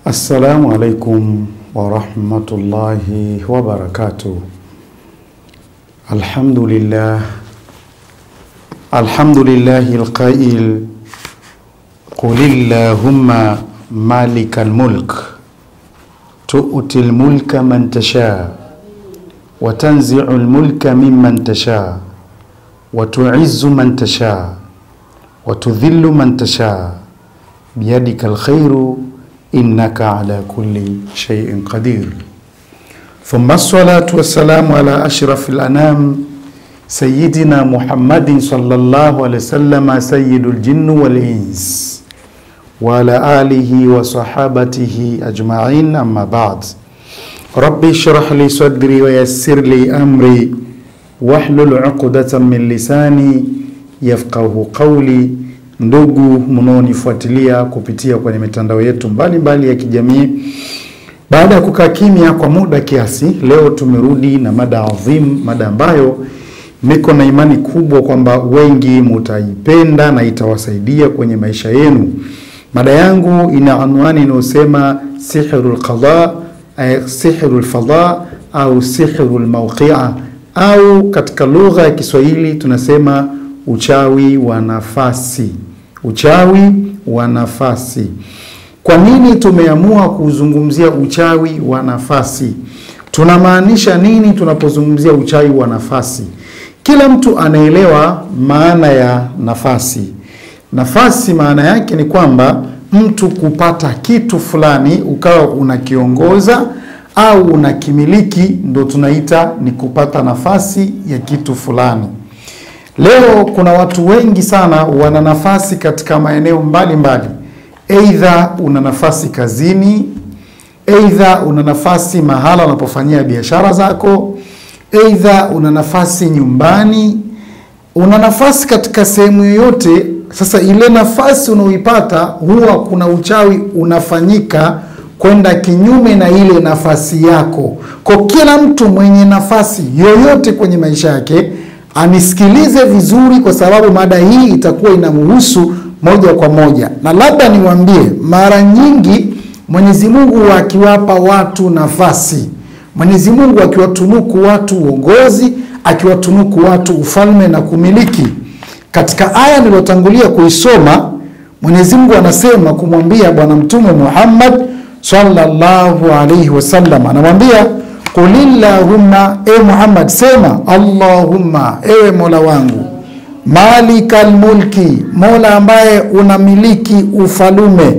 Assalamu alaikum warahmatullahi wabarakatuh. Alhamdulillah, alhamdulillahi alqail qul illahumma malika almulk tu'ti almulka man tasha wa tanzi'u almulka mimman tasha wa tu'izzu man tasha wa tudhillu man tasha biyadika alkhairu innaka ala kulli shay'in qadir thumma assalatu wassalamu ala ashrafil anam sayyidina muhammadin sallallahu alaihi wasallam sayyidul jinni wal ins wa ala alihi wa sahabatihi ajma'in amma ba'd rabbi shrah li sadri wa yassir li amri wahlul 'uqdatan min lisani yafqahu qawli Ndugu mnaonifuatilia kupitia kwenye mitandao yetu mbalimbali mbali ya kijamii, baada ya kukaa kimya kwa muda kiasi, leo tumerudi na mada adhim, mada ambayo niko na imani kubwa kwamba wengi mutaipenda na itawasaidia kwenye maisha yenu. Mada yangu ina anwani inayosema sihrul qada, eh, sihrul fadha au sihrul mawqia, au katika lugha ya Kiswahili tunasema uchawi wa nafasi. Uchawi wa nafasi. Kwa nini tumeamua kuzungumzia uchawi wa nafasi? Tunamaanisha nini tunapozungumzia uchawi wa nafasi? Kila mtu anaelewa maana ya nafasi. Nafasi maana yake ni kwamba mtu kupata kitu fulani ukawa unakiongoza au unakimiliki, ndo tunaita ni kupata nafasi ya kitu fulani. Leo kuna watu wengi sana wana nafasi katika maeneo mbalimbali. Aidha una nafasi kazini, aidha una nafasi mahala unapofanyia biashara zako, aidha una nafasi nyumbani, una nafasi katika sehemu yoyote. Sasa ile nafasi unaoipata huwa kuna uchawi unafanyika kwenda kinyume na ile nafasi yako. Kwa kila mtu mwenye nafasi yoyote kwenye maisha yake anisikilize vizuri, kwa sababu mada hii itakuwa inamhusu moja kwa moja, na labda niwaambie, mara nyingi Mwenyezi Mungu akiwapa watu nafasi, Mwenyezi Mungu akiwatunuku watu uongozi, akiwatunuku watu ufalme na kumiliki, katika aya niliyotangulia kuisoma, Mwenyezi Mungu anasema kumwambia Bwana Mtume Muhammad sallallahu alaihi wasallam, anamwambia Qulillahumma, e Muhammad, sema Allahumma, ewe mola wangu, malikal mulki, mola ambaye unamiliki ufalume,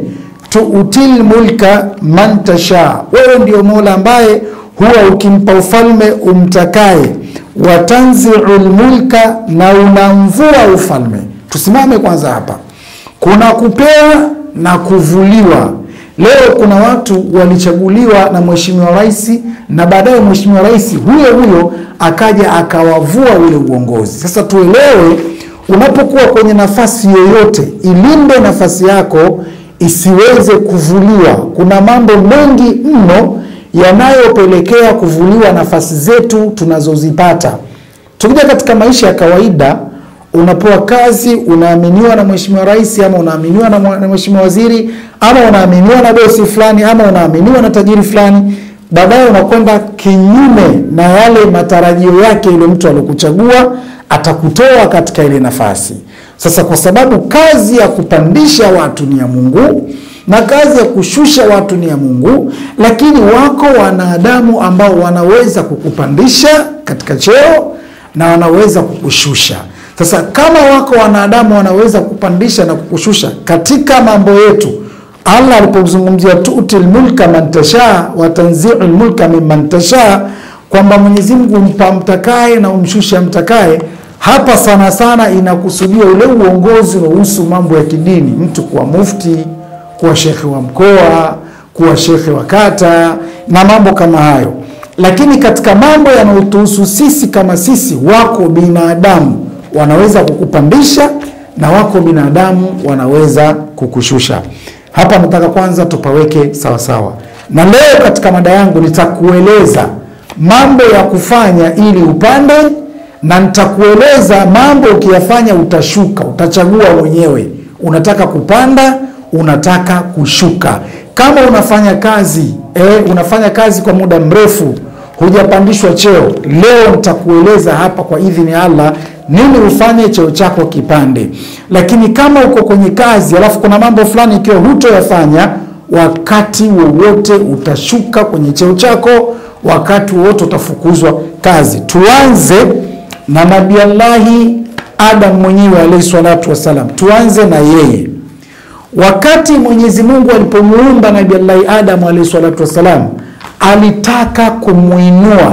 tuutil mulka man tasha, wewe ndio mola ambaye huwa ukimpa ufalme umtakaye, watanziul mulka, na unamvua ufalme. Tusimame kwanza hapa, kuna kupewa na kuvuliwa. Leo kuna watu walichaguliwa na mheshimiwa rais na baadaye mheshimiwa rais huyo huyo akaja akawavua ule uongozi. Sasa tuelewe, unapokuwa kwenye nafasi yoyote, ilinde nafasi yako isiweze kuvuliwa. Kuna mambo mengi mno yanayopelekea kuvuliwa nafasi zetu tunazozipata. Tukija katika maisha ya kawaida unapewa kazi, unaaminiwa na mheshimiwa rais ama unaaminiwa na mheshimiwa waziri ama unaaminiwa na bosi fulani ama unaaminiwa na tajiri fulani, baadaye unakwenda kinyume na yale matarajio yake yule mtu aliokuchagua, atakutoa katika ile nafasi. Sasa kwa sababu kazi ya kupandisha watu ni ya Mungu na kazi ya kushusha watu ni ya Mungu, lakini wako wanadamu ambao wanaweza kukupandisha katika cheo na wanaweza kukushusha. Sasa kama wako wanadamu wanaweza kupandisha na kukushusha katika mambo yetu, Allah alipozungumzia tutil mulka man tasha wa tanzi'ul mulka mimman tasha, kwamba Mwenyezi Mungu umpa mtakaye na umshusha mtakaye, hapa sana sana inakusudia ule uongozi unaohusu mambo ya kidini, mtu kuwa mufti, kuwa shekhe wa mkoa, kuwa shekhe wa kata na mambo kama hayo. Lakini katika mambo yanayotuhusu sisi kama sisi, wako binadamu wanaweza kukupandisha na wako binadamu wanaweza kukushusha. Hapa nataka kwanza tupaweke sawa sawa, na leo katika mada yangu nitakueleza mambo ya kufanya ili upande, na nitakueleza mambo ukiyafanya utashuka. Utachagua mwenyewe, unataka kupanda, unataka kushuka. kama unafanya kazi eh, unafanya kazi kwa muda mrefu hujapandishwa cheo, leo nitakueleza hapa kwa idhini ya Allah nini ufanye cheo chako kipande. Lakini kama uko kwenye kazi alafu kuna mambo fulani ikiwa hutoyafanya, wakati wowote utashuka kwenye cheo chako, wakati wowote utafukuzwa kazi. Tuanze na Nabii Allahi Adam mwenyewe alayhi salatu wassalam, tuanze na yeye. Wakati Mwenyezi Mungu alipomuumba Nabii Allahi Adam alayhi salatu wassalam, alitaka kumuinua,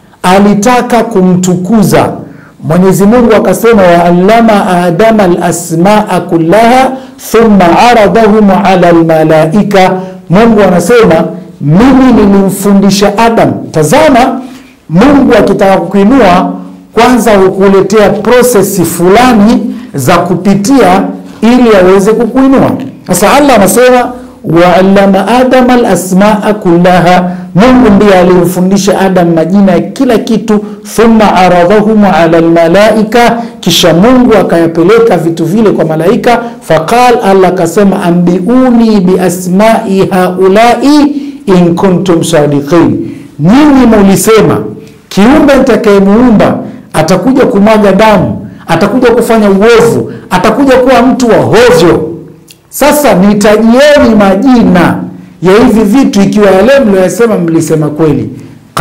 alitaka kumtukuza. Mwenyezi Mungu akasema, waallama adama alasmaa kullaha thumma aradahum ala almalaika. Mungu anasema mimi nilimfundisha Adam. Tazama, Mungu akitaka kukuinua kwanza hukuletea prosesi fulani za kupitia ili aweze kukuinua. Sasa Allah anasema waallama adama alasmaa kullaha, Mungu ndiye aliyemfundisha Adam majina ya kila kitu. Thumma aradhahum ala almalaika, kisha Mungu akayapeleka vitu vile kwa malaika. Faqal, Allah akasema ambiuni biasmai haulai in kuntum sadiqin, nyinyi mulisema kiumbe nitakayemuumba atakuja kumwaga damu, atakuja kufanya uovu, atakuja kuwa mtu wa hovyo. Sasa nitajieni majina ya hivi vitu, ikiwa yale mlioyasema mlisema kweli.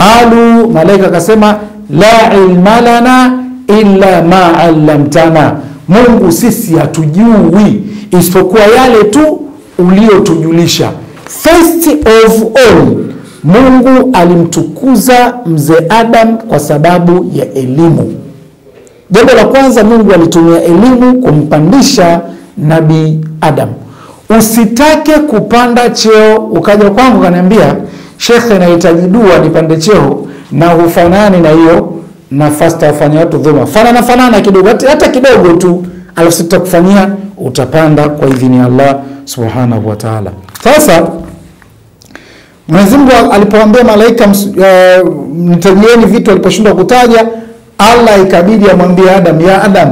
Qalu, malaika akasema la ilma lana illa ma allamtana, Mungu sisi hatujui isipokuwa yale tu uliotujulisha. First of all Mungu alimtukuza mzee Adam kwa sababu ya elimu. Jambo la kwanza, Mungu alitumia elimu kumpandisha nabii Adam. Usitake kupanda cheo ukaja kwangu kaniambia, shekhe, nahitaji dua nipande cheo na hufanani na hiyo nafasi tawafanya watu dhulma, fanana fanana kidogo, hata kidogo tu, alafu sitakufanyia utapanda kwa idhini ya Allah subhanahu wa ta'ala. Sasa Mwenyezi Mungu alipoambia malaika uh, nitajieni vitu aliposhindwa kutaja, Allah ikabidi amwambie Adam, ya Adam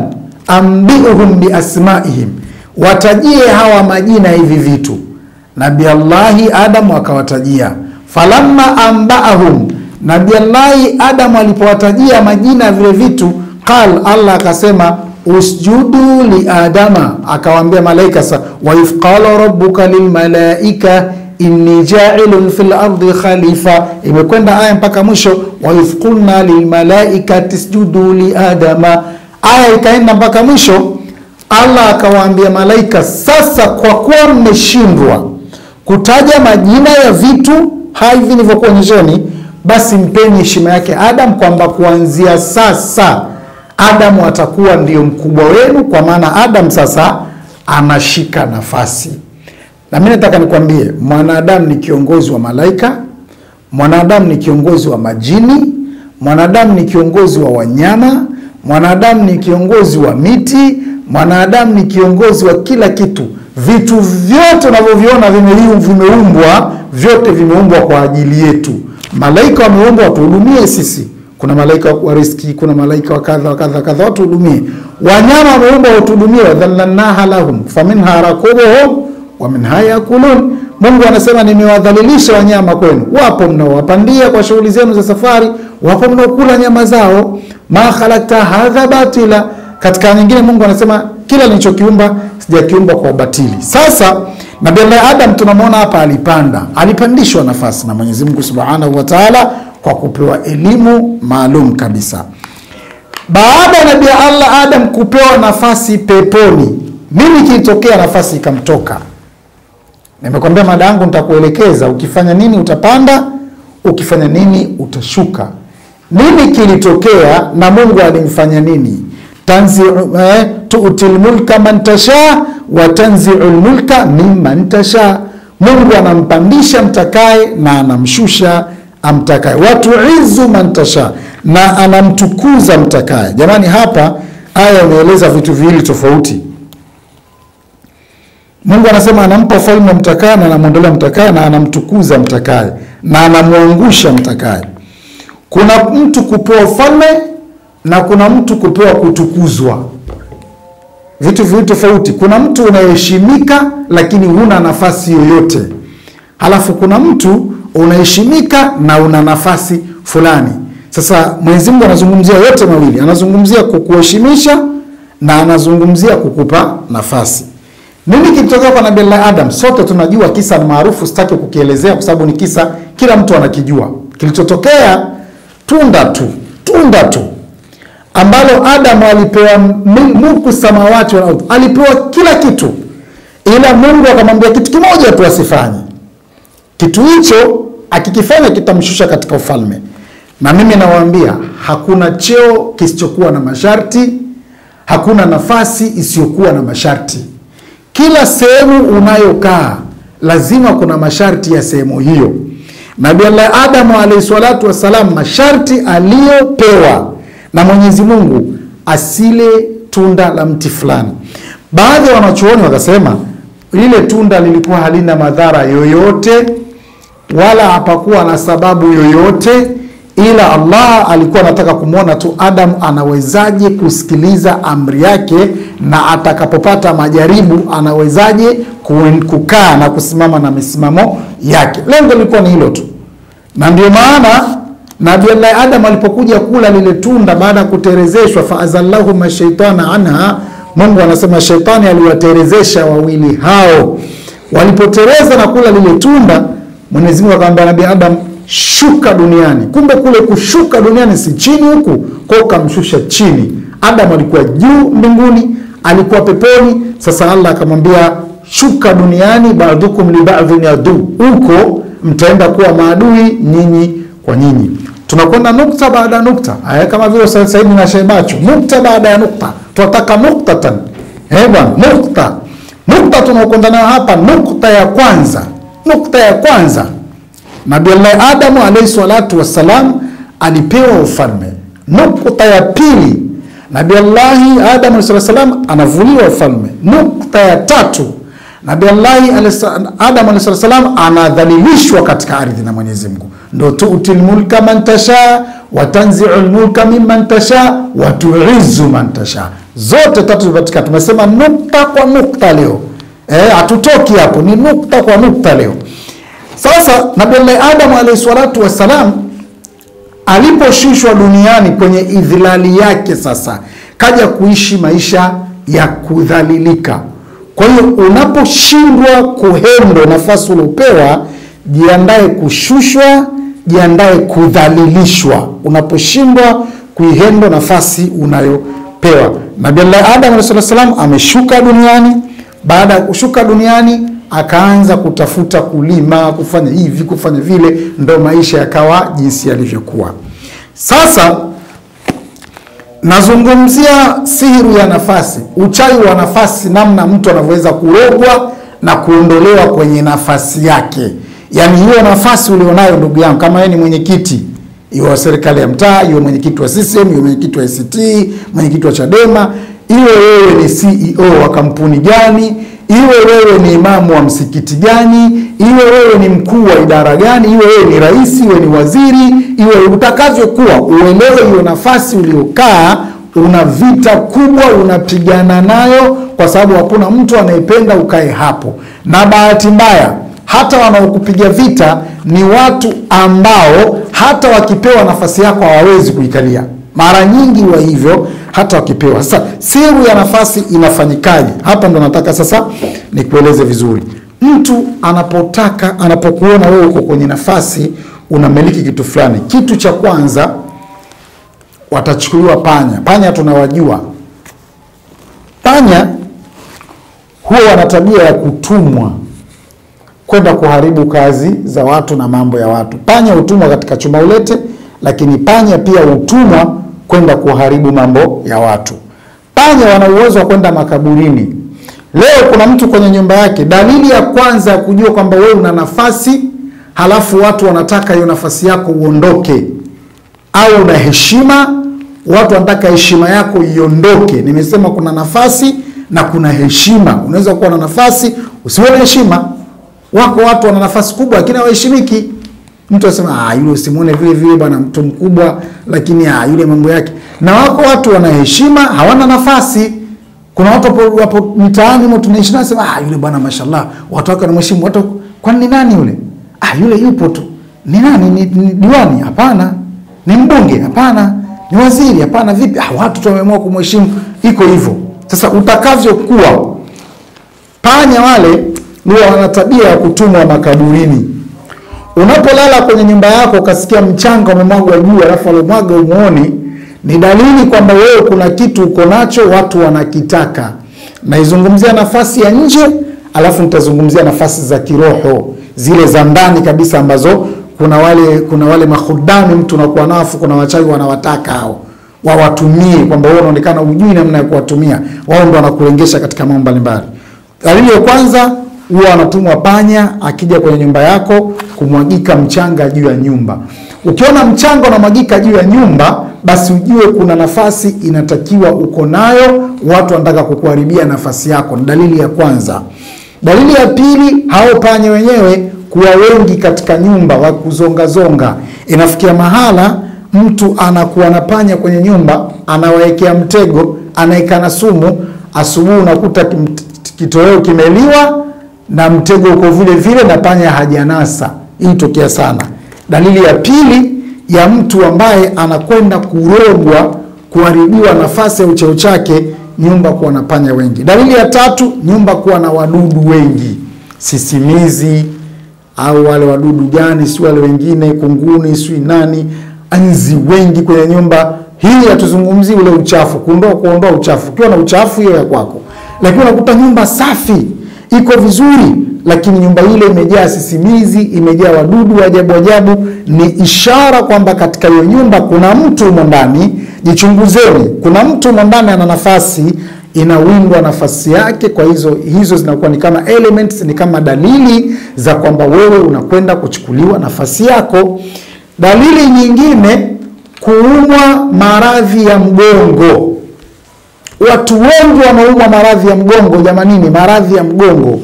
ambihum biasmaihim, watajie hawa majina hivi vitu. Nabi Allahi Adam akawatajia. Falamma ambaahum, Nabi Allahi Adam alipowatajia majina ya vile vitu, qal, Allah akasema usjudu li adama, akawaambia malaika sa wa if qala rabbuka lilmalaika inni jailun fil ardi khalifa, imekwenda aya mpaka mwisho. wa idh qulna lilmalaikati isjudu li adama, aya ikaenda mpaka mwisho. Allah akawaambia malaika, sasa kwa kuwa mmeshindwa kutaja majina ya vitu hivi nilivyokuonyesheni, basi mpeni heshima yake Adam, kwamba kuanzia sasa Adamu atakuwa ndio mkubwa wenu, kwa maana Adam sasa anashika nafasi na mimi nataka nikwambie, mwanadamu ni kiongozi wa malaika, mwanadamu ni kiongozi wa majini, mwanadamu ni kiongozi wa wanyama, mwanadamu ni kiongozi wa miti, mwanadamu ni kiongozi wa kila kitu. Vitu vyote unavyoviona vimeumbwa, vyote vimeumbwa kwa ajili yetu. Malaika wameumbwa watuhudumie sisi, kuna malaika wa riski, kuna malaika wa kadha wa kadha kadha, watuhudumie. Wanyama wameumbwa watuhudumie, wadhallalnaha lahum faminha rakubuhum wa minha yakulun. Mungu anasema nimewadhalilisha wanyama kwenu, wapo mnaowapandia kwa shughuli zenu za safari, wapo mnaokula nyama zao. ma khalakta hadha batila. Katika nyingine Mungu anasema kila nilichokiumba sijakiumba kwa batili. Sasa Nabii Allah Adam tunamwona hapa alipanda, alipandishwa nafasi na Mwenyezi Mungu Subhanahu wa Ta'ala kwa kupewa elimu maalum kabisa. Baada ya Nabii Allah Adam kupewa nafasi peponi, nini kilitokea? Nafasi ikamtoka. Nimekwambia mada yangu nitakuelekeza, ukifanya nini utapanda, ukifanya nini utashuka. Nini kilitokea na Mungu alimfanya nini? tanzi eh, tuutil mulka man tasha wa tanziul mulka mimman tasha. Mungu anampandisha mtakaye na anamshusha amtakaye, watuizu man tasha, na anamtukuza mtakaye. Jamani, hapa aya imeeleza vitu viwili tofauti. Mungu anasema anampa ufalme mtakaye na anamwondolea mtakaye na anamtukuza mtakaye na anamwangusha mtakaye. Kuna mtu kupewa ufalme na kuna mtu kupewa kutukuzwa, vitu viwili tofauti. Kuna mtu unaheshimika lakini huna nafasi yoyote. halafu kuna mtu unaheshimika na una nafasi fulani. Sasa Mwenyezi Mungu anazungumzia yote mawili, anazungumzia kukuheshimisha na anazungumzia kukupa nafasi. Nini kilitokea kwa Nabii Allah Adam? Sote tunajua kisa, ni maarufu, sitaki kukielezea kwa sababu ni kisa kila mtu anakijua. Kilichotokea tunda tu, tunda tu ambalo Adamu alipewa mulku samawati wal ardhi, alipewa kila kitu, ila Mungu akamwambia kitu kimoja tu asifanye. Kitu hicho akikifanya kitamshusha katika ufalme. Na mimi nawaambia hakuna cheo kisichokuwa na masharti, hakuna nafasi isiyokuwa na masharti. Kila sehemu unayokaa lazima kuna masharti ya sehemu hiyo. Nabii Allah Adamu alayhi salatu wassalam, masharti aliyopewa na Mwenyezi Mungu asile tunda la mti fulani. Baadhi ya wanachuoni wakasema lile tunda lilikuwa halina madhara yoyote wala hapakuwa na sababu yoyote, ila Allah alikuwa anataka kumwona tu Adam anawezaje kusikiliza amri yake, na atakapopata majaribu anawezaje kukaa na kusimama na misimamo yake. Lengo lilikuwa ni hilo tu, na ndio maana Nabii Allah Adam alipokuja kula lile tunda baada ya kuterezeshwa, faazallahuma shaitana anha, Mungu anasema shetani aliwaterezesha wawili hao. Walipotereza na kula lile tunda, Mwenyezi Mungu akamwambia Nabii Adam, shuka duniani. Kumbe kule kushuka duniani si chini huku, kwa ukamshusha chini. Adam alikuwa juu mbinguni, alikuwa peponi. Sasa Allah akamwambia shuka duniani, ba'dukum li ba'dhin adu, huko mtaenda kuwa maadui nyinyi kwa nyinyi. Tunakwenda nukta baada ya nukta, aya kama vile sasa hivi na Shebacho, nukta baada ya nukta, tunataka nuktatan. Eh bwana, nukta nukta tunaokwenda nayo hapa, nukta ya kwanza, nukta ya kwanza, Nabii Allah Adamu alayhi salatu wassalam alipewa ufalme. Nukta ya pili, Nabii Allah Adamu alayhi salam anavuliwa ufalme. Nukta ya tatu, Nabii Allah Adamu alayhi salam anadhalilishwa katika ardhi na Mwenyezi Mungu ndo tuti lmulka man tasha wa tanziu lmulka mimman tasha wa tuizu man tasha. Zote tatu zimepatikana. Tumesema nukta kwa nukta leo, hatutoki e, hapo, ni nukta kwa nukta leo. Sasa Nabii Adamu alayhi salatu wassalam aliposhushwa duniani kwenye idhilali yake, sasa kaja kuishi maisha ya kudhalilika. Kwa hiyo unaposhindwa kuhendo nafasi uliopewa, jiandae kushushwa jiandae kudhalilishwa unaposhindwa kuihendo nafasi unayopewa. Nabii Allah Adam alayhi salam ameshuka duniani. Baada ya kushuka duniani, akaanza kutafuta kulima, kufanya hivi, kufanya vile, ndo maisha yakawa jinsi yalivyokuwa. Sasa nazungumzia sihiri ya nafasi, uchawi wa nafasi, namna mtu anavyoweza kurogwa na kuondolewa kwenye nafasi yake. Yaani hiyo nafasi ulionayo ndugu yangu, kama wewe ni mwenyekiti iwe wa serikali ya mtaa, iwe mwenyekiti wa CCM, iwe mwenyekiti wa ACT, mwenyekiti wa Chadema, iwe wewe ni CEO wa kampuni gani, iwe wewe ni imamu wa msikiti gani, iwe wewe ni mkuu wa idara gani, iwe wewe ni rais, iwe ni waziri, iwe utakavyokuwa, uelewe hiyo nafasi uliokaa una vita kubwa unapigana nayo, kwa sababu hakuna mtu anayependa ukae hapo, na bahati mbaya hata wanaokupiga vita ni watu ambao hata wakipewa nafasi yako hawawezi kuikalia. Mara nyingi wa hivyo hata wakipewa. Sasa siri ya nafasi inafanyikaje? Hapa ndo nataka sasa nikueleze vizuri. Mtu anapotaka anapokuona wewe uko kwenye nafasi unamiliki kitu fulani, kitu cha kwanza watachukuliwa panya. Panya tunawajua, panya huwa wana tabia ya kutumwa kwenda kuharibu kazi za watu na mambo ya watu. Panya hutumwa katika chuma ulete, lakini panya pia hutumwa kwenda kuharibu mambo ya watu. Panya wana uwezo wa kwenda makaburini. Leo kuna mtu kwenye nyumba yake, dalili ya kwanza ya kujua kwamba wewe una nafasi, halafu watu wanataka hiyo nafasi yako uondoke, au una heshima, watu wanataka heshima yako iondoke. Nimesema kuna nafasi na kuna heshima. Unaweza kuwa na nafasi usiwe na heshima. Wako watu wana nafasi kubwa lakini hawaheshimiki. Mtu anasema ah, yule usimuone vile vile bwana, mtu mkubwa, lakini ah, yule mambo yake. Na wako watu wana heshima, hawana nafasi. Kuna watu wapo, wapo mitaani mo tunaishi nao, sema ah, yule bwana mashallah, watu wake wanamheshimu. Watu kwani ni nani yule? ah, yule yupo tu. Ni nani? Ni, ni diwani? Hapana. Ni mbunge? Hapana. Ni waziri? Hapana. Vipi? Ah, watu tu wameamua kumheshimu. Iko hivyo. Sasa utakavyokuwa, panya wale huwa wana tabia ya kutumwa makaburini. Unapolala kwenye nyumba yako ukasikia mchanga umemwagwa juu, alafu alomwaga umuoni, ni dalili kwamba wewe kuna kitu uko nacho, watu wanakitaka. Naizungumzia nafasi ya nje, alafu nitazungumzia nafasi za kiroho, zile za ndani kabisa, ambazo kuna wale kuna wale mahudami mtu unakuwa nafu, kuna wachawi wanawataka hao wawatumie, kwamba wewe unaonekana ujui namna ya kuwatumia, wao ndo wanakulengesha katika mambo mbalimbali. Dalili ya kwanza huwa anatumwa panya akija kwenye nyumba yako kumwagika mchanga juu ya nyumba. Ukiona mchanga unamwagika juu ya nyumba, basi ujue kuna nafasi inatakiwa uko nayo, watu wanataka kukuharibia nafasi yako. Ni dalili ya kwanza. Dalili ya pili, hao panya wenyewe kuwa wengi katika nyumba, wa kuzongazonga. Inafikia mahala mtu anakuwa na panya kwenye nyumba, anawaekea mtego, anaeka na sumu, asubuhi unakuta kim- kitoweo kimeliwa na mtego uko vile vile na panya hajanasa. Hii tokea sana. Dalili ya pili ya mtu ambaye anakwenda kurogwa, kuharibiwa nafasi ya ucheo chake, nyumba kuwa na panya wengi. Dalili ya tatu, nyumba kuwa na wadudu wengi, sisimizi au wale wadudu gani, si wale wengine, kunguni, si nani, nzi wengi kwenye nyumba. Hii hatuzungumzii ule uchafu, kuondoa kuondoa uchafu. Ukiwa na uchafu hiyo ya kwako, lakini unakuta nyumba safi iko vizuri, lakini nyumba ile imejaa sisimizi, imejaa wadudu wa ajabu ajabu, ni ishara kwamba katika hiyo nyumba kuna mtu humo ndani. Jichunguzeni, kuna mtu humo ndani ana nafasi inawindwa nafasi yake. Kwa hizo hizo zinakuwa ni kama elements, ni kama dalili za kwamba wewe unakwenda kuchukuliwa nafasi yako. Dalili nyingine, kuumwa maradhi ya mgongo. Watu wengi wanaumwa maradhi ya mgongo. Jamanini, maradhi ya mgongo,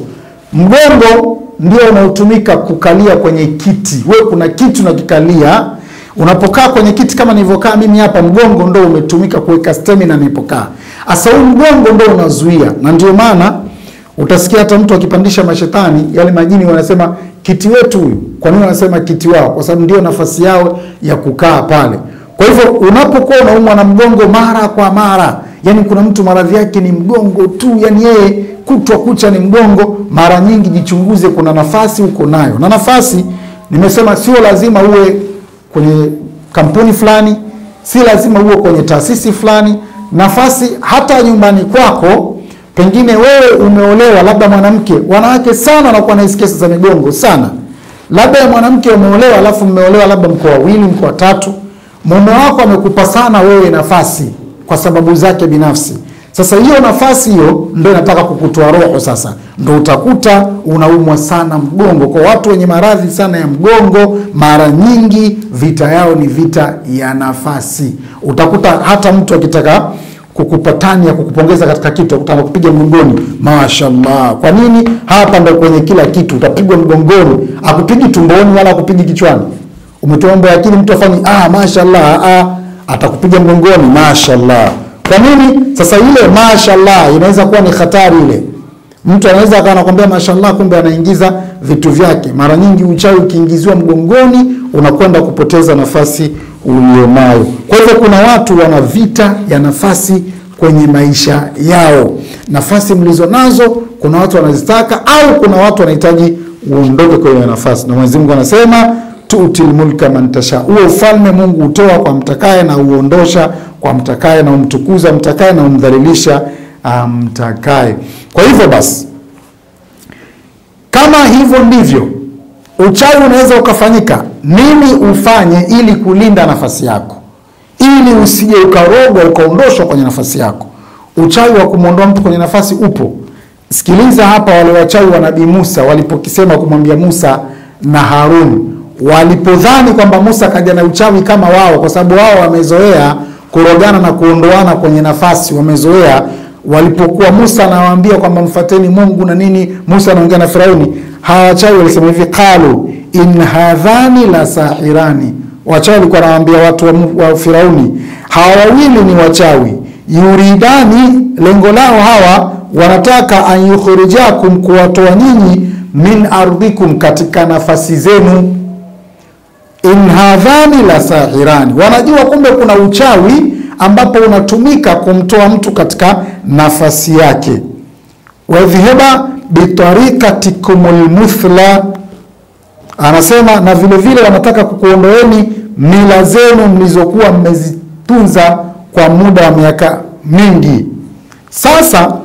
mgongo ndio unaotumika kukalia kwenye kiti. Wewe kuna kiti unakikalia, unapokaa kwenye kiti kama nilivyokaa mimi hapa, mgongo ndo umetumika kuweka stamina nilipokaa. Asa huu mgongo ndo unazuia, na ndio maana utasikia hata mtu akipandisha mashetani, yale majini wanasema kiti wetu huyu. Kwa nini wanasema kiti wao? Kwa sababu ndio nafasi yao ya kukaa pale. Kwa hivyo unapokuwa unaumwa na mgongo mara kwa mara, yani kuna mtu maradhi yake ni mgongo tu, yani yeye kutwa kucha ni mgongo, mara nyingi jichunguze, kuna nafasi uko nayo. Na nafasi nimesema sio lazima uwe kwenye kampuni fulani, si lazima uwe kwenye taasisi fulani. Nafasi hata nyumbani kwako, pengine wewe umeolewa, labda mwanamke, wanawake sana wanakuwa na hizi kesi za migongo sana. Labda ya mwanamke umeolewa, alafu mmeolewa labda mko wawili, mko watatu, mume wako amekupa sana wewe nafasi kwa sababu zake binafsi. Sasa hiyo nafasi hiyo ndio inataka kukutoa roho. Sasa ndio utakuta unaumwa sana mgongo. Kwa watu wenye maradhi sana ya mgongo, mara nyingi vita yao ni vita ya nafasi. Utakuta hata mtu akitaka kukupatania kukupongeza katika kitu utakuta anakupiga mgongoni, mashallah. Kwa nini? Hapa ndo kwenye kila kitu utapigwa mgongoni, akupigi tumboni wala akupigi kichwani. Umetoa mambo ya akili, mtu afanye ah, mashallah, ah, atakupiga mgongoni, mashallah. Kwa nini? Sasa ile mashallah inaweza kuwa ni hatari ile. Mtu anaweza akawa anakwambia mashallah, kumbe anaingiza vitu vyake. Mara nyingi uchawi ukiingiziwa mgongoni, unakwenda kupoteza nafasi ulionayo. Kwa hivyo kuna watu wana vita ya nafasi kwenye maisha yao. Nafasi mlizo nazo, kuna watu wanazitaka au kuna watu wanahitaji uondoke kwenye nafasi, na Mwenyezi Mungu anasema tutil mulka man tasha, huo ufalme Mungu hutoa kwa mtakaye na uondosha kwa mtakaye, na umtukuza mtakaye na umdhalilisha mtakaye. Kwa hivyo basi, kama hivyo ndivyo uchawi unaweza ukafanyika, nini ufanye ili kulinda nafasi yako, ili usije ukarogwa ukaondoshwa kwenye nafasi yako? Uchawi wa kumwondoa mtu kwenye nafasi upo. Sikiliza hapa, wale wachawi wa Nabii Musa walipokisema kumwambia Musa na Harun walipodhani kwamba Musa kaja na uchawi kama wao, kwa sababu wao wamezoea kurogana na kuondoana kwenye nafasi, wamezoea. Walipokuwa Musa anawaambia kwamba mfateni Mungu na nini, Musa anaongea na Firauni, hawa wachawi walisema hivi, qalu in hadhani la sahirani. Wachawi walikuwa wanawaambia watu wa, wa Firauni, hawa wawili ni wachawi, yuridani, lengo lao hawa wanataka an yukhrijakum, kuwatoa nyinyi min ardhikum, katika nafasi zenu. In hadhani la sahirani, wanajua kumbe kuna uchawi ambapo unatumika kumtoa mtu katika nafasi yake. wadhhaba bitarikatikumul muthla, anasema na vile vile wanataka kukuondoeni mila zenu mlizokuwa mmezitunza kwa muda wa miaka mingi. Sasa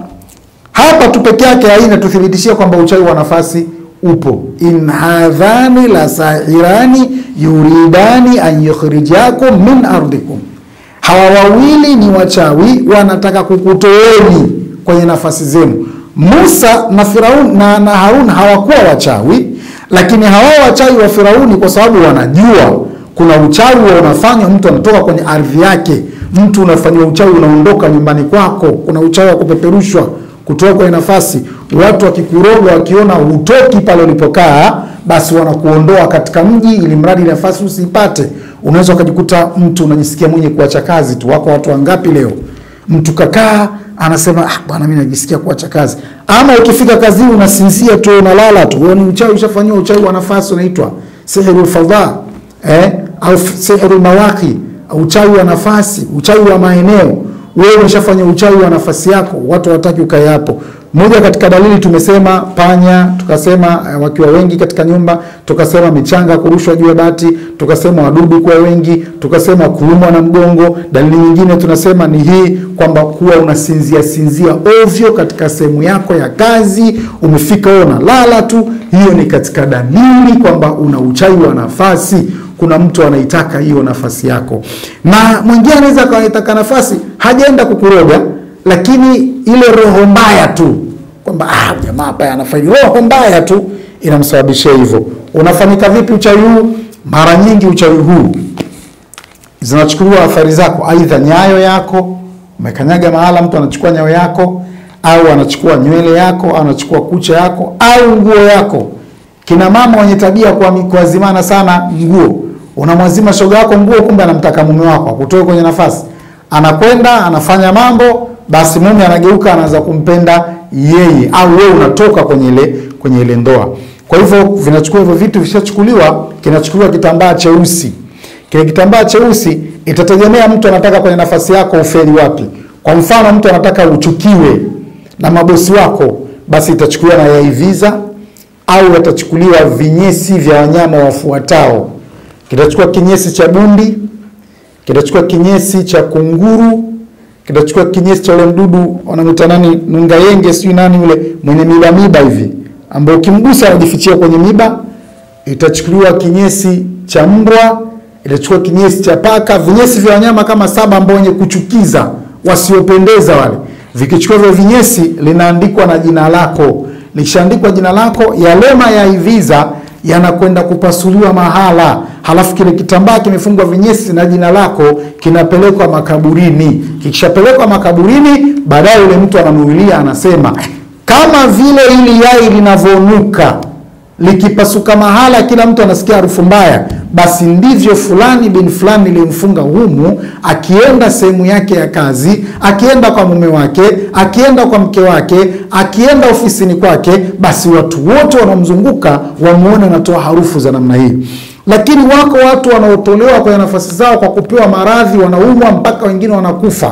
hapa tu peke yake haina tuthibitishia kwamba uchawi wa nafasi upo. in hadhani la sahirani yuridani an yukhrijakum min ardikum, hawa wawili ni wachawi wanataka kukutoeni kwenye nafasi zenu. Musa na Firaun na, na Harun hawakuwa wachawi, lakini hawa wachawi wa Firauni kwa sababu wanajua kuna uchawi wa unafanywa, mtu anatoka kwenye ardhi yake, mtu unafanyiwa uchawi unaondoka nyumbani kwako, kuna uchawi wa kupeperushwa kutoka kwenye nafasi. Watu wakikuroga wakiona hutoki pale ulipokaa, basi wanakuondoa katika mji, ili mradi nafasi usipate. Unaweza ukajikuta mtu unajisikia mwenye kuacha kazi tu. Wako watu wangapi leo, mtu kakaa anasema ah, bwana mimi najisikia kuacha kazi, ama ukifika kazini unasinzia tu, unalala tu. Huo ni uchawi, ushafanyiwa uchawi wa nafasi, unaitwa sihirul fadha eh, au sihirul mawaqi, uchawi wa nafasi, uchawi wa maeneo wewe umeshafanya uchawi wa nafasi yako, watu hawataki ukae hapo. Moja katika dalili tumesema panya, tukasema eh, wakiwa wengi katika nyumba, tukasema michanga kurushwa juu ya bati, tukasema wadudu kuwa wengi, tukasema kuumwa na mgongo. Dalili nyingine tunasema ni hii kwamba kuwa unasinzia sinzia ovyo katika sehemu yako ya kazi, umefika wewe unalala tu, hiyo ni katika dalili kwamba una uchawi wa nafasi kuna mtu anaitaka hiyo nafasi yako, na mwingine anaweza akaitaka nafasi, hajaenda kukuroga, lakini ile roho mbaya tu kwamba ah, jamaa hapa anafanya roho mbaya tu inamsababishia hivyo. Unafanyika vipi uchawi huu? Mara nyingi uchawi huu zinachukuliwa athari zako, aidha nyayo yako, umekanyaga mahala, mtu anachukua nyayo yako, au anachukua nywele yako, au anachukua kucha yako, au nguo yako. Kina mama wenye tabia kwa kuazimana sana nguo unamwazima shoga yako nguo, kumbe anamtaka mume wako akutoe kwenye nafasi, anakwenda anafanya mambo, basi mume anageuka anaanza kumpenda yeye, au wewe unatoka kwenye ile kwenye ile ndoa. Kwa hivyo vinachukua hivyo vitu, vishachukuliwa, kinachukuliwa kitambaa cheusi. Kile kitambaa cheusi itategemea mtu anataka kwenye nafasi yako ufeli wapi. Kwa mfano, mtu anataka uchukiwe na mabosi wako, basi itachukuliwa na yaiviza au yatachukuliwa vinyesi vya wanyama wafuatao kitachukua kinyesi cha bundi, kitachukua kinyesi cha kunguru, kitachukua kinyesi cha ule mdudu wanamwita nani, nungayenge, sijui nani yule mwenye miba miba hivi, ambao ukimgusa anajifichia kwenye miba. Itachukuliwa kinyesi cha mbwa, itachukua kinyesi cha paka, vinyesi vya wanyama kama saba ambao wenye kuchukiza, wasiopendeza wale. Vikichukua hivyo vinyesi, linaandikwa na jina lako. Likishaandikwa jina lako, yale mayaiviza yanakwenda kupasuliwa mahala, halafu kile kitambaa kimefungwa vinyesi na jina lako kinapelekwa makaburini. Kikishapelekwa makaburini, baadaye yule mtu ananuilia, anasema kama vile hili yai linavyonuka likipasuka mahala, kila mtu anasikia harufu mbaya, basi ndivyo fulani bin fulani nilimfunga humu, akienda sehemu yake ya kazi, akienda kwa mume wake, akienda kwa mke wake, akienda ofisini kwake, basi watu wote wanaomzunguka wamuone anatoa harufu za namna hii. Lakini wako watu wanaotolewa kwenye nafasi zao kwa kupewa maradhi, wanaumwa mpaka wengine wanakufa.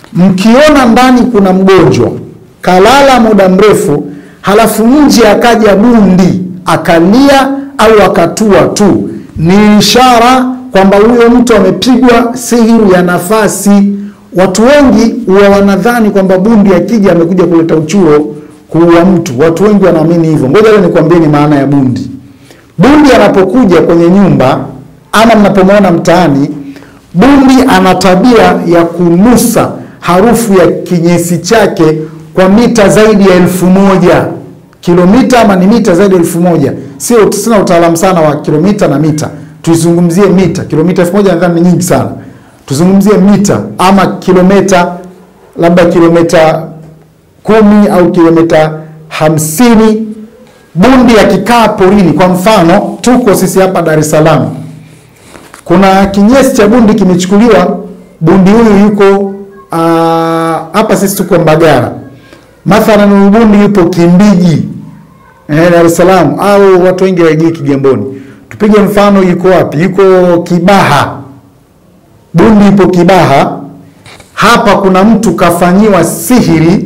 Mkiona ndani kuna mgonjwa kalala muda mrefu, halafu nje akaja bundi akalia au akatua tu, ni ishara kwamba huyo mtu amepigwa sihiri ya nafasi. Watu wengi huwa wanadhani kwamba bundi akija amekuja kuleta uchuro kuua mtu. Watu wengi wanaamini hivyo. Ngoja leo nikwambieni maana ya bundi. Bundi anapokuja kwenye nyumba ama mnapomwona mtaani, bundi ana tabia ya kunusa harufu ya kinyesi chake kwa mita zaidi ya elfu moja kilomita ama ni mita zaidi ya elfu moja Sio, sina utaalamu sana wa kilomita na mita, tuizungumzie mita. Kilomita elfu moja nadhani ni nyingi sana, tuzungumzie mita ama kilomita, labda kilomita kumi au kilomita hamsini. Bundi akikaa porini, kwa mfano tuko sisi hapa Dar es Salaam, kuna kinyesi cha bundi kimechukuliwa. Bundi huyu yuko hapa, sisi tuko Mbagara mathalan, huyu bundi yupo Kimbiji eh, Dar es Salaam au watu wengi waijui Kigamboni. Tupige mfano, yuko wapi? Yuko Kibaha, Bundi ipo Kibaha. Hapa kuna mtu kafanyiwa sihiri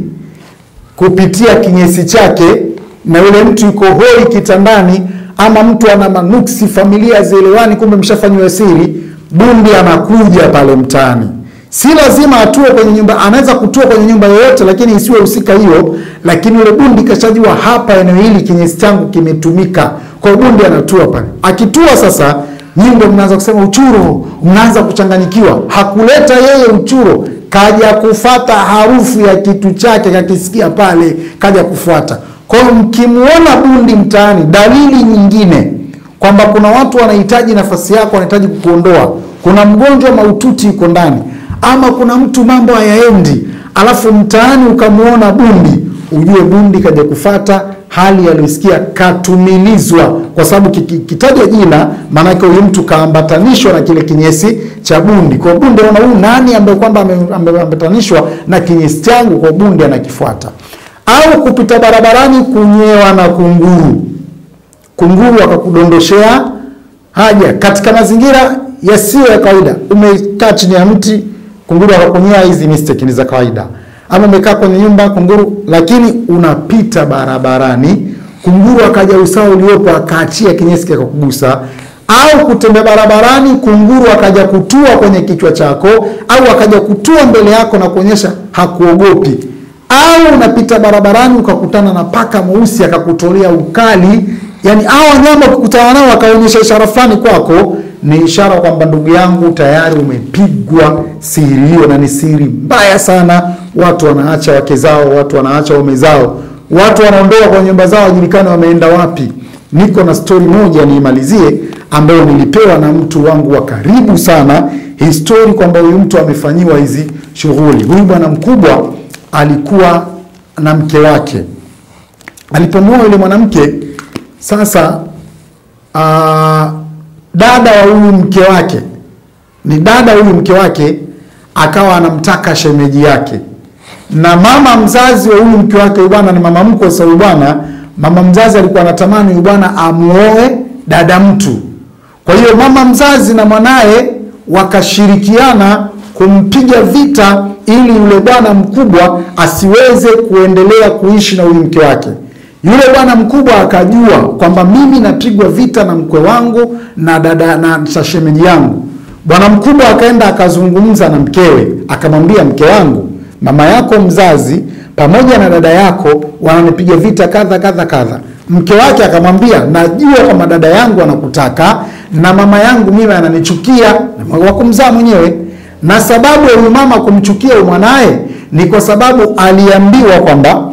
kupitia kinyesi chake, na yule mtu yuko hoi kitandani, ama mtu ana manuksi, familia zielewani, kumbe mshafanyiwa siri. Bundi anakuja pale mtaani, si lazima atue kwenye nyumba, anaweza kutua kwenye nyumba yoyote, lakini isiwe husika hiyo. Lakini yule bundi kashajua hapa, eneo hili kinyesi changu kimetumika, kwa hiyo bundi anatua pale. Akitua sasa, nyinyi ndio mnaanza kusema uchuro, mnaanza kuchanganyikiwa. Hakuleta yeye uchuro, kaja kufata harufu ya kitu chake, kakisikia pale, kaja kufuata. Kwa hiyo mkimuona bundi mtaani, dalili nyingine kwamba kuna watu wanahitaji nafasi yako, wanahitaji kukuondoa, kuna mgonjwa mahututi yuko ndani, ama kuna mtu mambo hayaendi, alafu mtaani ukamuona bundi, ujue bundi kaja kufata hali aliyosikia, katumilizwa, kwa sababu kitajwa jina, maanake huyu mtu kaambatanishwa na kile kinyesi cha bundi. Kwa bundi anaona huyu nani ambaye kwamba ameambatanishwa na kinyesi changu, kwa bundi anakifuata. Au kupita barabarani kunyewa na kunguru kunguru akakudondoshea haja katika mazingira yasiyo ya kawaida. Umekaa chini ya mti, kunguru akakunyea, hizi mistake ni za kawaida. Ama umekaa kwenye nyumba kunguru, lakini unapita barabarani, kunguru akaja usawa uliopo akaachia kinyesi kikakugusa. Au kutembea barabarani, kunguru akaja kutua kwenye kichwa chako, au akaja kutua mbele yako na kuonyesha hakuogopi au unapita barabarani ukakutana na paka mweusi akakutolea ukali. Yani hao wanyama ukikutana nao wakaonyesha ishara fulani kwako, ni ishara kwamba ndugu yangu, tayari umepigwa siri hiyo, na ni siri mbaya sana. Watu wanaacha wake zao, watu wanaacha waume zao, watu wanaondoka kwenye nyumba zao, wajulikane wameenda wapi. Niko na stori moja niimalizie, ambayo nilipewa na mtu wangu wa karibu sana, histori kwamba huyu mtu amefanyiwa hizi shughuli. Huyu bwana mkubwa alikuwa na mke wake. Alipomwoa yule mwanamke sasa, aa, dada wa huyu mke wake ni dada huyu mke wake akawa anamtaka shemeji yake, na mama mzazi wa huyu mke wake, huyu bwana ni mama mkwe. Sasa huyu bwana mama mzazi alikuwa anatamani huyu bwana amuoe dada mtu. Kwa hiyo mama mzazi na mwanaye wakashirikiana kumpiga vita ili yule bwana mkubwa asiweze kuendelea kuishi na huyu mke wake. Yule bwana mkubwa akajua kwamba mimi napigwa vita na mkwe wangu na dada na shemeji yangu. Bwana mkubwa akaenda akazungumza na mkewe, akamwambia mke wangu, mama yako mzazi pamoja na dada yako wananipiga vita kadha kadha kadha. Mke wake akamwambia, najua kama dada yangu anakutaka na mama yangu mimi ananichukia, wa kumzaa mwenyewe na sababu ya huyu mama kumchukia mwanaye ni kwa sababu aliambiwa kwamba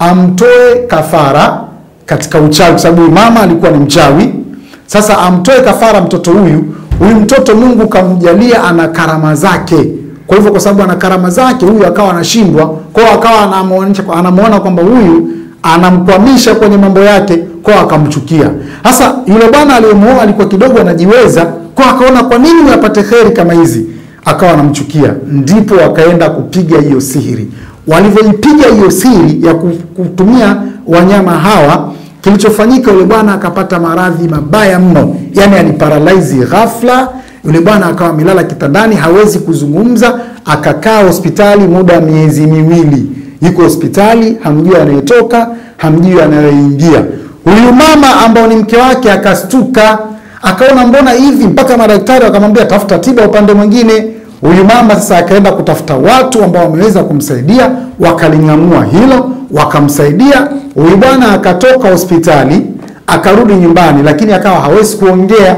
amtoe kafara katika uchawi, kwa sababu huyu mama alikuwa ni mchawi. Sasa amtoe kafara mtoto huyu. Huyu mtoto Mungu kamjalia ana karama zake, kwa hivyo kwa sababu ana karama zake, huyu akawa anashindwa, kwa hiyo akawa anamuonyesha, anamuona kwamba huyu anamkwamisha kwenye mambo yake, kwa hiyo akamchukia. Sasa yule bwana aliyemuoa alikuwa kidogo anajiweza, kwa akaona kwa nini apate kheri kama hizi akawa anamchukia, ndipo wakaenda kupiga hiyo sihiri. Walivyoipiga hiyo siri ya kutumia wanyama hawa, kilichofanyika yule bwana akapata maradhi mabaya mno, yani aliparalyze ghafla. Yule bwana akawa amelala kitandani, hawezi kuzungumza, akakaa hospitali muda wa miezi miwili. Yuko hospitali, hamjui anayetoka, hamjui anayoingia. Huyu mama ambao ni mke wake akastuka akaona mbona hivi, mpaka madaktari wakamwambia tafuta tiba upande mwingine. Huyu mama sasa akaenda kutafuta watu ambao wameweza kumsaidia, wakaling'amua hilo, wakamsaidia. Huyu bwana akatoka hospitali akarudi nyumbani, lakini akawa hawezi kuongea.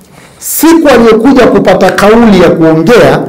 Siku aliyokuja kupata kauli ya kuongea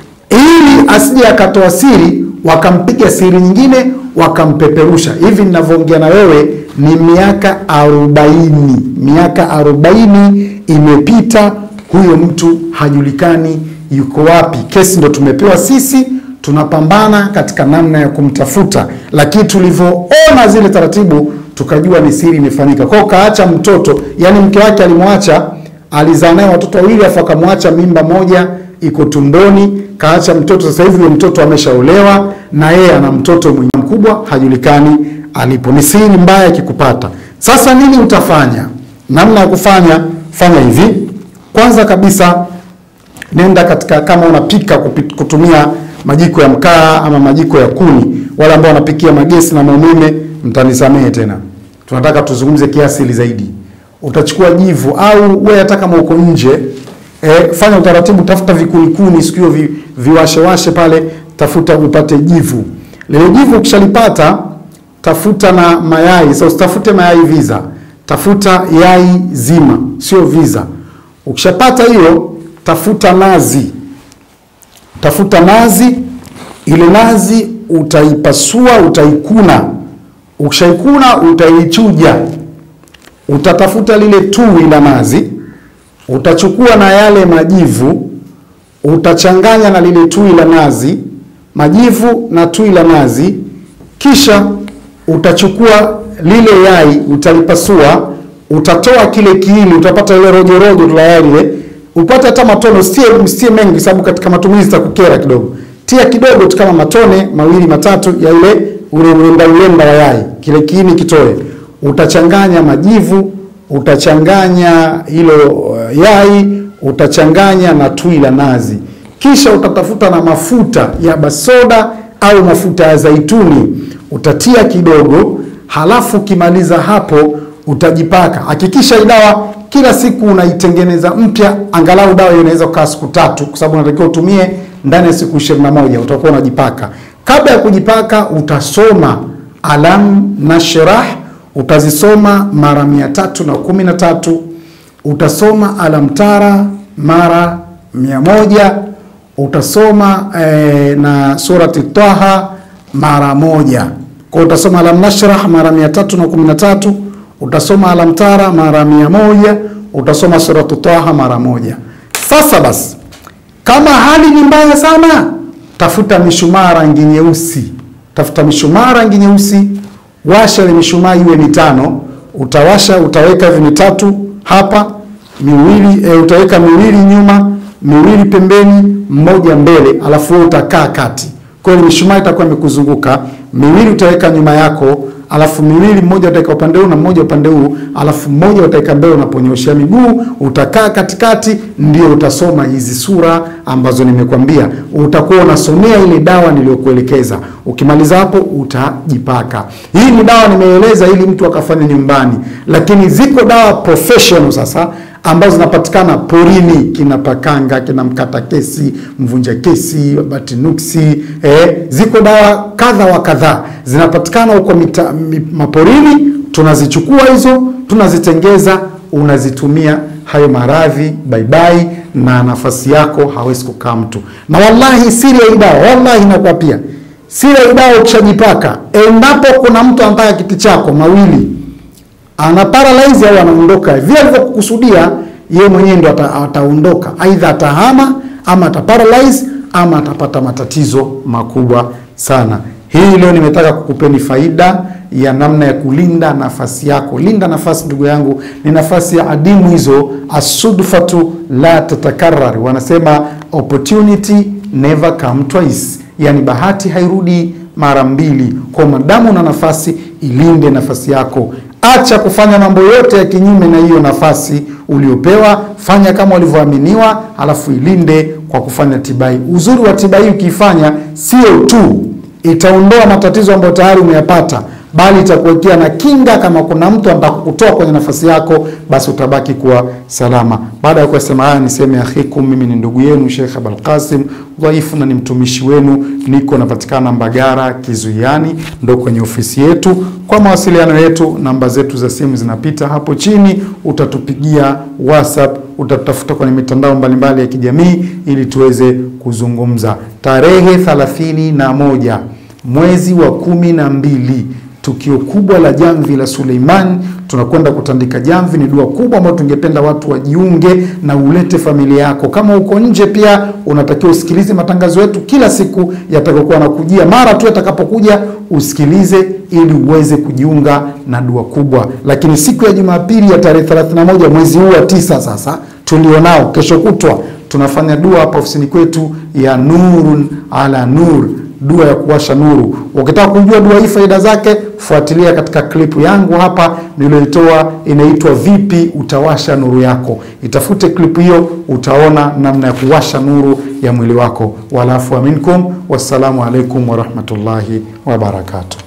ili asije akatoa siri, wakampiga siri nyingine, wakampeperusha. Hivi ninavyoongea na wewe ni miaka arobaini, miaka arobaini imepita, huyo mtu hajulikani yuko wapi. Kesi ndo tumepewa sisi, tunapambana katika namna ya kumtafuta, lakini tulivyoona zile taratibu tukajua ni siri imefanyika. Kwao kaacha mtoto, yani mke wake alimwacha, alizaa naye watoto wawili, afu akamwacha mimba moja iko tumboni, kaacha mtoto. Sasa hivi huyo mtoto ameshaolewa na yeye ana mtoto mwenye mkubwa, hajulikani alipo. Ni siri mbaya ikikupata. Sasa nini utafanya? Namna ya kufanya, fanya hivi. Kwanza kabisa, nenda katika, kama unapika kupi- kutumia majiko ya mkaa ama majiko ya kuni, wale ambao wanapikia magesi na maumeme, mtanisamehe tena, tunataka tuzungumze kiasili zaidi. Utachukua jivu au wewe hata kama uko nje e, fanya utaratibu, tafuta vikunikuni siku hiyo vi, viwashewashe pale, tafuta upate jivu. Lile jivu ukishalipata tafuta na mayai. Sasa usitafute mayai viza, tafuta yai zima, sio viza. Ukishapata hiyo, tafuta nazi, tafuta nazi. Ile nazi utaipasua, utaikuna. Ukishaikuna utaichuja, utatafuta lile tui la nazi, utachukua na yale majivu, utachanganya na lile tui la nazi, majivu na tui la nazi, kisha utachukua lile yai utalipasua, utatoa kile kiini, utapata ile rojo rojo la yai lile, upate hata matone, usitie msitie mengi, sababu katika matumizi itakukera kidogo. Tia kidogo tu kama matone mawili matatu ya ile ule ulenda ulenda wa yai, kile kiini kitoe. Utachanganya majivu, utachanganya hilo uh, yai, utachanganya na tui la nazi, kisha utatafuta na mafuta ya basoda au mafuta ya zaituni utatia kidogo, halafu ukimaliza hapo utajipaka. Hakikisha hii dawa kila siku unaitengeneza mpya, angalau dawa hiyo inaweza kukaa siku tatu, kwa sababu unatakiwa utumie ndani ya siku 21 utakuwa unajipaka. Kabla ya kujipaka, utasoma alam nashrah, utazisoma mara mia tatu na kumi na tatu utasoma alam tara mara mia moja utasoma eh, na surati Taha mara moja. Kwa utasoma alam nashrah mara mia tatu na kumi na tatu utasoma alam tara mara mia moja utasoma suratu Taha mara moja. Sasa basi, kama hali ni mbaya sana, tafuta mishumaa rangi nyeusi, tafuta mishumaa rangi nyeusi, washa ile mishumaa iwe mitano. Utawasha, utaweka hivi mitatu hapa, miwili e, utaweka miwili nyuma, miwili pembeni, mmoja mbele, alafu wewe utakaa kati. Kwa hiyo mishumaa itakuwa imekuzunguka, miwili utaweka nyuma yako, alafu miwili, mmoja utaweka upande huu na mmoja upande huu, alafu mmoja utaweka mbele unaponyoshea miguu, utakaa katikati, ndio utasoma hizi sura ambazo nimekwambia. Utakuwa unasomea ile dawa niliyokuelekeza. Ukimaliza hapo utajipaka. Hii ni dawa nimeeleza ili mtu akafanya nyumbani, lakini ziko dawa professional sasa ambazo zinapatikana porini, kina pakanga, kina mkata kesi, mvunja kesi, batinuksi. Eh, ziko dawa kadha wa kadhaa zinapatikana huko mita- mi- maporini. Tunazichukua hizo, tunazitengeza, unazitumia hayo maradhi baibai, na nafasi yako hawezi kukaa mtu. Na wallahi siri ya hii dawa, wallahi inakuwa pia siri ya hii dawa, ukishajipaka, endapo kuna mtu anataka kiti chako mawili ana paralyze au anaondoka vile alivyokusudia yeye mwenyewe ndo ata, ataondoka aidha atahama ama ataparalyze ama atapata matatizo makubwa sana. Hii leo nimetaka kukupeni faida ya namna ya kulinda nafasi yako. Linda nafasi, ndugu yangu, ni nafasi ya adimu hizo. Asudfatu la tatakarar, wanasema opportunity never come twice, yani bahati hairudi mara mbili. Kwa madamu na nafasi, ilinde nafasi yako. Acha kufanya mambo yote ya kinyume na hiyo nafasi uliopewa. Fanya kama ulivyoaminiwa, alafu ilinde kwa kufanya tiba hii. Uzuri wa tiba hii ukiifanya, sio tu itaondoa matatizo ambayo tayari umeyapata, bali itakuwekea na kinga. Kama kuna mtu anataka kukutoa kwenye nafasi yako, basi utabaki kuwa salama. Baada ya kusema haya, niseme akhikum, mimi ni ndugu yenu Sheikh Abul Qasim dhaifu na ni mtumishi wenu, niko napatikana Mbagara Kizuiani, ndo kwenye ofisi yetu. Kwa mawasiliano yetu, namba zetu za simu zinapita hapo chini, utatupigia WhatsApp, utatafuta kwenye mitandao mbalimbali ya kijamii ili tuweze kuzungumza. Tarehe thelathini na moja mwezi wa kumi na mbili tukio kubwa la jamvi la Suleiman. Tunakwenda kutandika jamvi, ni dua kubwa ambayo tungependa watu wajiunge na ulete familia yako. Kama uko nje pia unatakiwa usikilize matangazo yetu kila siku yatakayokuwa nakujia, mara tu yatakapokuja usikilize, ili uweze kujiunga na dua kubwa. Lakini siku ya Jumapili ya tarehe 31 mwezi huu wa tisa sasa tulionao, kesho kutwa tunafanya dua hapa ofisini kwetu ya Nurun ala Nur dua ya kuwasha nuru. Ukitaka kujua dua hii faida zake, fuatilia katika klipu yangu hapa niliyoitoa, inaitwa vipi utawasha nuru yako. Itafute klipu hiyo, utaona namna ya kuwasha nuru ya mwili wako. Walafu minkum, wassalamu alaikum warahmatullahi wabarakatuh.